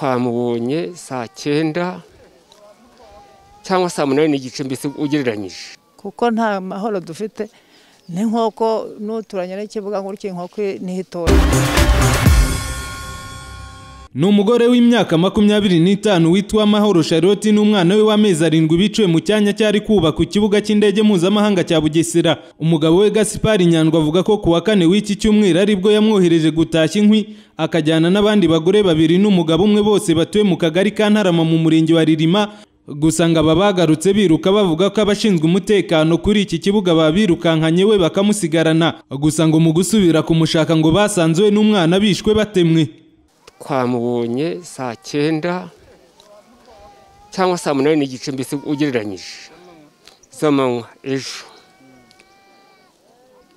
twamubonye saa cyenda cyangwa saa munani n'igice mbese ugereranyije kuko nta mahoro dufite ni nk'uko n'uturanye n'ikibuga nk'uko inkoko ntitora ni umugore w'imyaka makumyabiri n'itanu witwa amahoro charlotte n'umwana we w'amezi arindwi biciwe mu cyanya cyari kubaka ikibuga cy'indege mpuzamahanga cya bugesera umugabo we gasipari nyandwa avuga ko ku wa kane w'iki cyumweru aribwo yamwohereje gutashya inkwi akajyana n'abandi bagore babiri n'umugabo umwe bose batuye mu kagari ka ntarama mu murenge wa ririma gusa ngo aba bagarutse biruka bavuga ko abashinzwe umutekano kuri iki kibuga babirukankanye we bakamusigarana gusa ngo mu gusubira kumushaka ngo basanze we n'umwana bishwe batemwe twamubonye saa cyenda cyangwa saa munani n'igice mbese ugereranyije z'amanywa ejo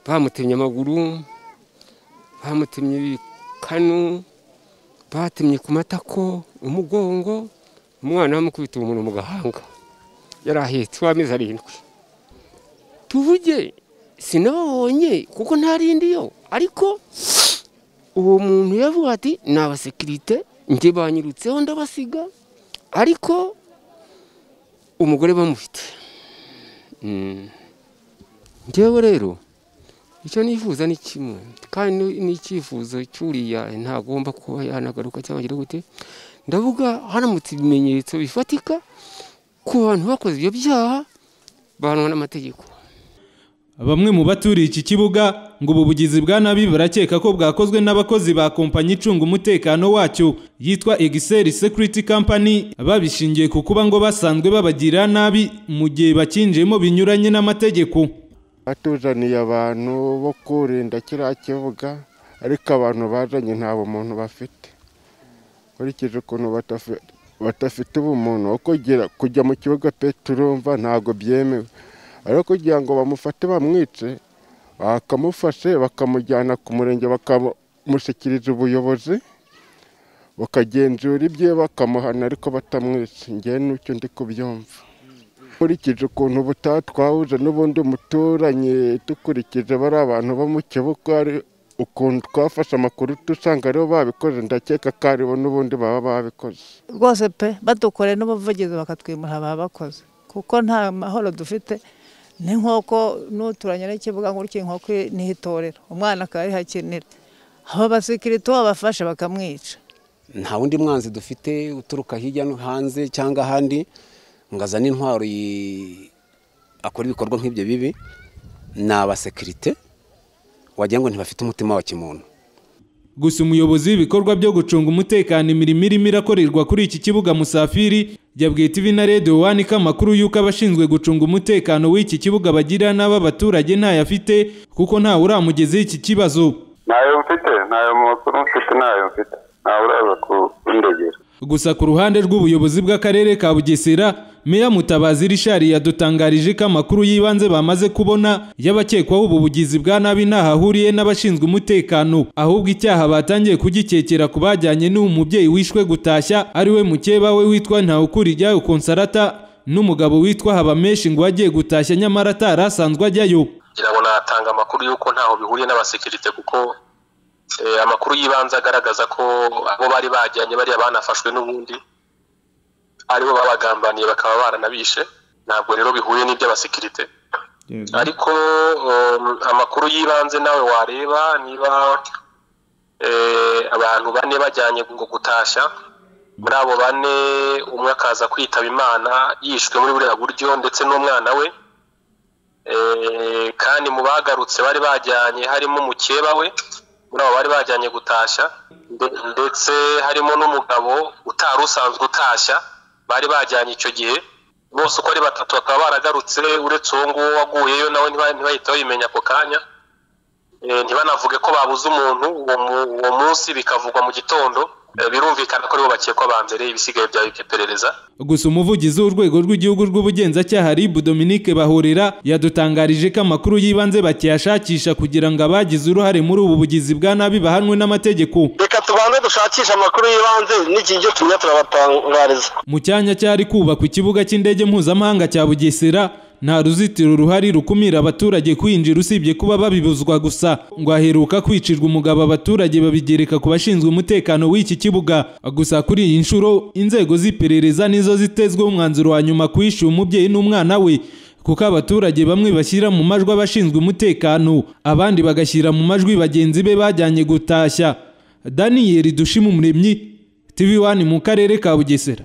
bamutemye amaguru bamutemye ibikanu batemye ku matako umugongo umwana bamukubita umuntu mu gahanga yari ahetse uw'amezi arindwi tuvuge sinababonye kuko ntarindi yo ariko uwo muntu yavuga ati ni abasekirite njye banyirutseho ndabasiga ariko umugore bamufite ngewe rero icyo nifuza ni kimwe kandi n'icyifuzo cy'uriya ntagomba kuba yanagaruka cyangwa agira gute ndavuga haramutse ibimenyetso bifatika ku bantu bakoze ibyo byaha bahanwa n'amategeko Bamwe mu baturiye iki kibuga ngo ubu bugizi bwa nabi barakeka ko bwakozwe n'abakozi ba kompanyi icunga umutekano wacyo yitwa Excel Security Company babishingiye ku kuba ngo basanzwe babagira nabi mu gihe bakinjiyemo binyuranye n'amategeko. Batuzaniye abantu bo kurinda kiriya kibuga ariko abantu bazanye nta bumuntu bafite. Nkurikije ukuntu batafite ubumuntu wo kujya mu kibuga pe turumva ntabwo byemewe. ariko kugira ngo bamufate bamwice bakamufashe bakamujyana ku murenge bakamushyikiriza ubuyobozi bakagenzura ibye bakamuhana ariko batamwice ngewe n'icyo ndi kubyumva nkurikije ukuntu ubutaha twahuje n'ubundi muturanye dukurikije bari abantu bo mu kibuga ukuntu twafashe amakuru dusanga aribo babikoze ndakeka ko aribo n'ubundi baba babikoze rwose pe badukoreye n'ubuvugizi bakatwimura ababakoze kuko nta mahoro dufite ni nk'uko n'uturanye n'ikibuga nk'uko inkoko ntitorera umwana akaba arihakinira abo basikirite uwo bafashe bakamwica nta wundi mwanzi dufite uturuka hirya no hanze cyangwa ahandi ngo azane intwaro akora ibikorwa nk'ibyo bibi ni abasekirite wagira ngo ntibafite umutima wa kimuntu gusa umuyobozi w'ibikorwa byo gucunga umutekano imirimo irimo irakorerwa kuri iki kibuga musafiri yabwiye TV na Radio One ko amakuru y'uko abashinzwe gucunga umutekano w'iki kibuga bagira n'ab'abaturage ntayo afite kuko ntawe uramugezeho iki kibazo ntayo mfite ntayo makuru mfite ntayo mfite ntawe uraza kundegera gusa ku ruhande rw'ubuyobozi bw'akarere ka Bugesera Meya Mutabazi Richard yadutangarije ko amakuru y'ibanze bamaze kubona y'abakekwaho ubu bugizi bwa nabi ntahahuriye n'abashinzwe umutekano ahubwo icyaha batangiye kugikekera ku bajyanye n'uwo mubyeyi wishwe gutashya ariwe mukeba we witwa Ntawukuriryayo Konsarata n'umugabo witwa Habamenshi ngo wagiye gutashya nyamara atari asanzwe ajyayo ngira ngo natanga amakuru y'uko ntaho bihuriye n'abasekirite kuko amakuru y'ibanze agaragaza ko abo bari bajyanye bariya banafashwe n'ubundi aribo babagambaniye bakaba baranabishe ntabwo rero bihuye n'iby'abasekirite ariko amakuru y'ibanze nawe wareba niba abantu bane bajyanye ngo gutashya muri abo bane umwe akaza kwitaba imana yishwe muri buriya buryo ndetse n'umwana we kandi mu bagarutse bari bajyanye harimo umukeba we muri abo bari bajyanye gutashya ndetse harimo n'umugabo utari usanzwe utashya bari bajyanye icyo gihe bose uko ari batatu bakaba baragarutse uretse uwo nguwo waguyeyo nawe ntibahite bayimenya ako kanya ntibanavuge ko babuze umuntu uwo munsi bikavugwa mu gitondo birumvikana ko aribo bakekwa ba mbere ibisigaye byawe iperereza gusa umuvugizi w'urwego rw'igihugu rw'ubugenzacyaha rib dominike bahorera yadutangarije ko amakuru y'ibanze bakiyashakisha kugira ngo abagize uruhare muri ubu bugizi bwa nabi bahanwe n'amategeko reka tubanze dushakishe amakuru y'ibanze n'ikijyo tumenya turabatangariza mu cyanya cyari kubakwa ikibuga cy'indege mpuzamahanga cya bugesera nta ruzitiro ruhari rukumira abaturage kwinjira usibye kuba babibuzwa gusa ngo haheruka kwicirwa umugabo abaturage babigereka ku bashinzwe umutekano w'iki kibuga gusa kuri iyi nshuro inzego z'iperereza nizo zitezweho umwanzuro wa nyuma ku ishyuye umubyeyi n'umwana we kuko abaturage bamwe bashyira mu majwi abashinzwe umutekano abandi bagashyira mu majwi bagenzi be bajyanye gutashya daniyeli dushima umuremyi tv wani mu karere ka bugesera